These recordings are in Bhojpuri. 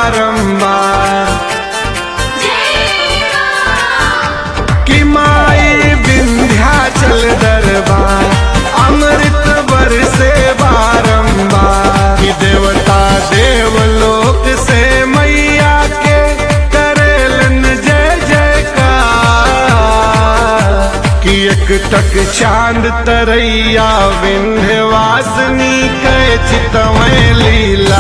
बारंबार कि माई विंध्याचल दरबार अमृत बरसे बारंबार कि देवता देवलोक से मैया के करेलन जय जयकार कि एक टक चांद तरैया विंध्यवासिनी कै चितमय लीला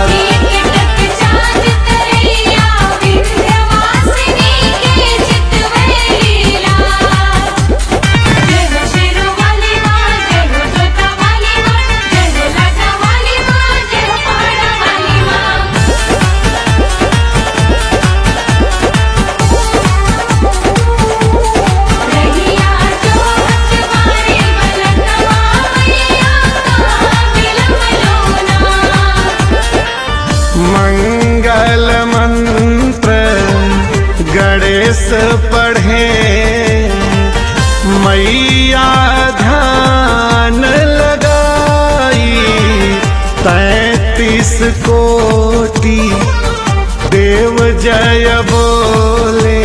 मंगल मंत्र गणेश पढ़े मैया ध्यान लगाई तैतीस कोटि देव जय बोले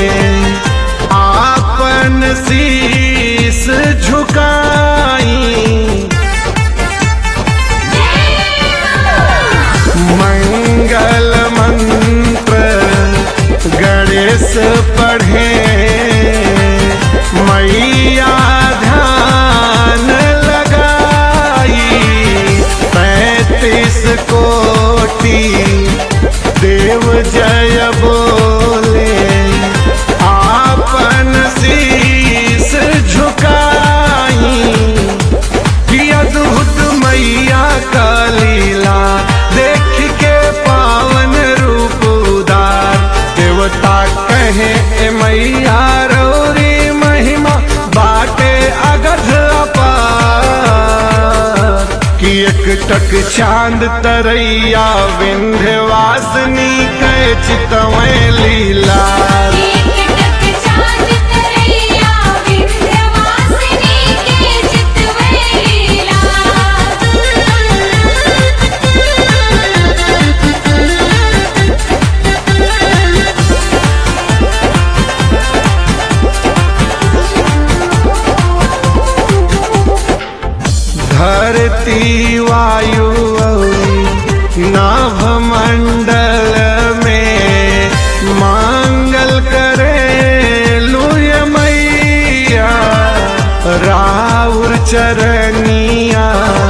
आपन शीस झुकाई मंगल मंत्र गणेश पढ़े मैया ध्यान लगाई पैतीस कोटि देव जय बोले आपन शीस झुकाई कि अद्भुत मैया का लीला देख के पावन रूप उदार देवता कहे ए मैया रौरी महिमा बाटे अगध अपार कि एक टक चांद तरैया विंध्यवासिनी कै चितमय लीला धरती वायु नाभ मंडल में मांगल करे लुय मैया राउर चरनिया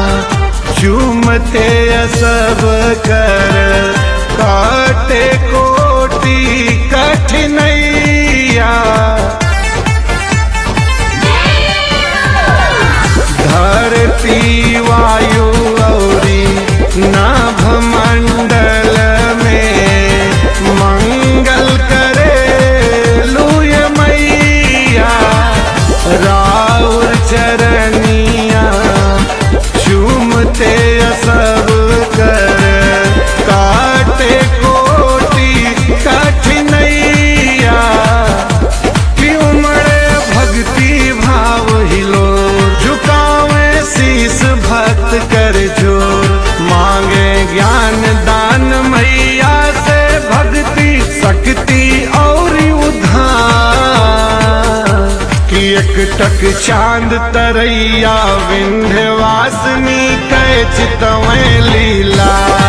चूमते सब कर काटे कोटि कठिनैया धरती वायु गौरी नाभ मंडल में मंगल करे लुय मैया राउर चरनिया चूमते सब कर काटे कोटि कठिनैया कि उमड़े भक्ति भाव हिलो झुकावे शीस भक्त कर जोर मांगे ज्ञान दान मैया से भक्ति शक्ति और उद्धार कि एक टक चांद तरैया विंध्यवासिनी कै चितमय लीला